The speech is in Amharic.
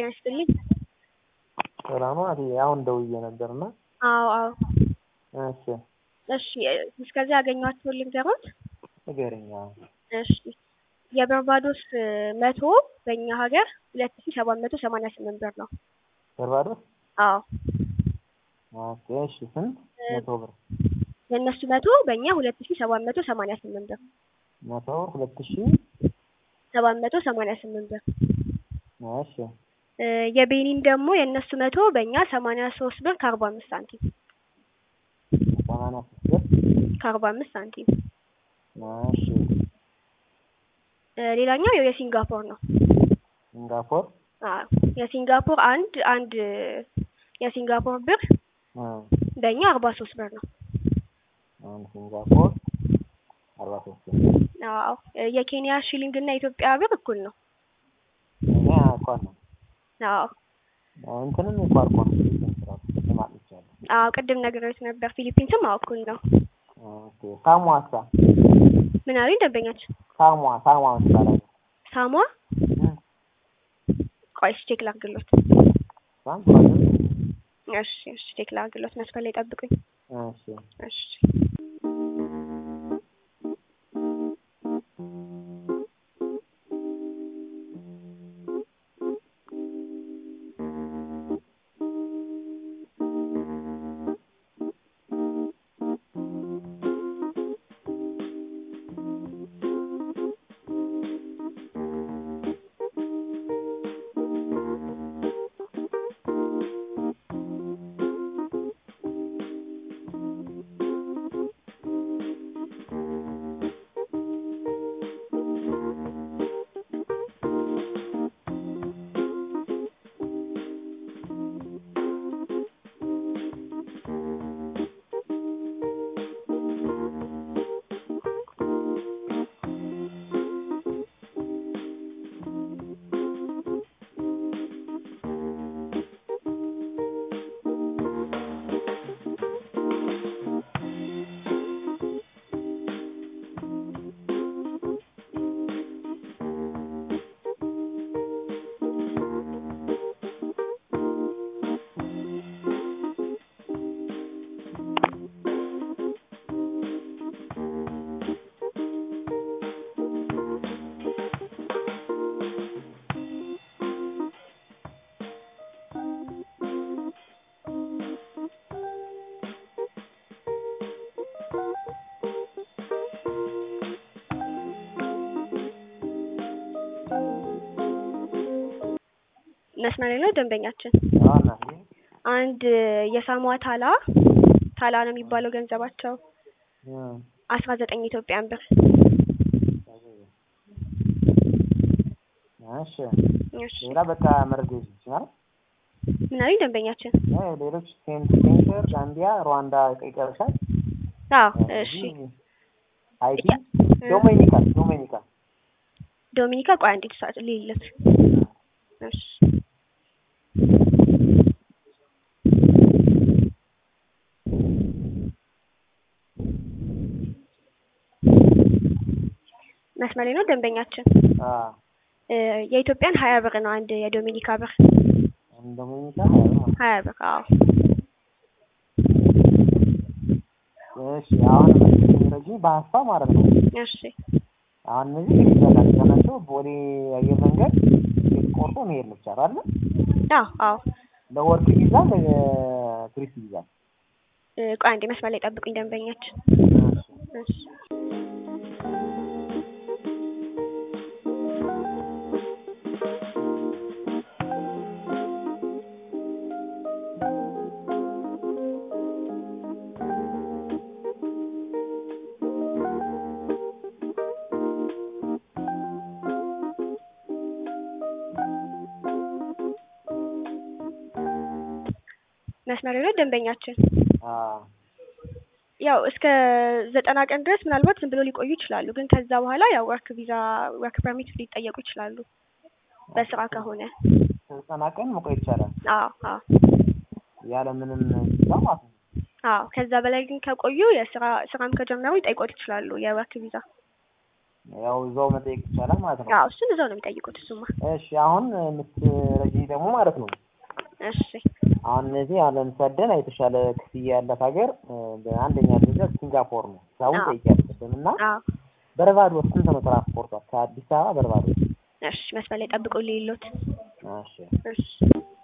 ጤና ይስጥልኝ። ሰላም ነው አትዬ አሁን ደውዬ ነበርና አዎ አዎ እሺ እሺ እስከዚያ ያገኟቸውን ልንገሮት? ንገረኝ አዎ እሺ የበርባዶስ መቶ በእኛ ሀገር ሁለት ሺ ሰባት መቶ ሰማንያ ስምንት ብር ነው። በርባዶስ አዎ ኦኬ እሺ ስንት መቶ ብር የእነሱ መቶ በእኛ ሁለት ሺ ሰባት መቶ ሰማንያ ስምንት ብር መቶ ሁለት ሺ ሰባት መቶ ሰማንያ ስምንት ብር እሺ እ የቤኒን ደግሞ የእነሱ መቶ በእኛ ሰማንያ ሶስት ብር ከአርባ አምስት ሳንቲም ሰማንያ ሶስት ብር ከአርባ አምስት ሳንቲም እሺ እ ሌላኛው ያው የሲንጋፖር ነው። ሲንጋፖር አዎ የሲንጋፖር አንድ አንድ የሲንጋፖር ብር እ በእኛ አርባ ሶስት ብር ነው። አንድ ሲንጋፖር አርባ ሶስት ብር አዎ የኬንያ ሺሊንግ እና የኢትዮጵያ ብር እኩል ነው። እኛ እኳን ነው አዎ እንትንም እኳን እኮ ነው ፊሊፒንስ ራሱ ልማት ይቻላል አዎ ቅድም ነግሬዎት ነበር። ፊሊፒንስም አዎ እኩል ነው። ኦኬ ሳሞአሳ ምን አሉኝ ደንበኛችን? ሳሞአ ሳሞአ ትባላለች ሳሟ እ ቆይ እሺ ቼክ ላድርግሎት። ሳም ትባላለች እሺ እሺ ቼክ ላድርግሎት። መስፈር ላይ ጠብቁኝ። እሺ እሺ መስመር ላይ ነው ደንበኛችን። አና አንድ የሳሟ ታላ ታላ ነው የሚባለው ገንዘባቸው እ አስራ ዘጠኝ ኢትዮጵያን ብር። እሺ እሺ ሌላ በቃ መረጃ ይችላል ምን አሉኝ ደንበኛችን? ሌሎች ሴንት ሴንተር ጋምቢያ ሩዋንዳ ይቀርሻል አዎ እሺ ሃይቲ ዶሚኒካ ዶሚኒካ ዶሚኒካ ቆይ አንዴ ሰዓት ልይለት። እሺ መስመር ላይ ነው ደንበኛችን። አ እ የኢትዮጵያን ሀያ ብር ነው አንድ የዶሚኒካ ብር ዶሚኒካ ሀያ ብር። አዎ እሺ አሁን ረጂ በሀሳብ ማለት ነው እሺ አሁን እነዚህ ይዘላል ተነስተው ቦሌ አየር መንገድ ቆርጦ መሄድ ነው ብቻ አይደል? አዎ አዎ ለወርክ ቪዛ ለቱሪስት ቪዛ እ ቆይ አንዴ መስመር ላይ ጠብቁኝ ደንበኛችን። እሺ መስመር ላይ ነው ደንበኛችን። አ ያው እስከ ዘጠና ቀን ድረስ ምናልባት ዝም ብሎ ሊቆዩ ይችላሉ። ግን ከዛ በኋላ ያው ወርክ ቪዛ ወርክ ፐርሚት ሊጠየቁ ይችላሉ በስራ ከሆነ። ዘጠና ቀን መቆየት ይቻላል አዎ አዎ ያለ ምንም ቪዛ ማለት ነው። አዎ ከዛ በላይ ግን ከቆዩ የስራ ስራም ከጀመሩ ይጠይቆት ይችላሉ የወርክ ቪዛ። ያው እዛው መጠየቅ ይቻላል ማለት ነው። አዎ እሱን እዛው ነው የሚጠይቁት። እሱማ እሺ አሁን የምትረጂ ደግሞ ማለት ነው እሺ አሁን እነዚህ አሁን ለምሳደን የተሻለ ክፍያ ያላት ሀገር እ፣ በአንደኛ ደረጃ ሲንጋፖር ነው። አሁን አዎ። ጠይቂያለሽም እና አዎ በርባዶስ ስንት ነው ትራንስፖርቷ ከአዲስ አበባ በርባዶስ? እሺ መስመር ላይ ጠብቁልኝ ይሉት እሺ እሺ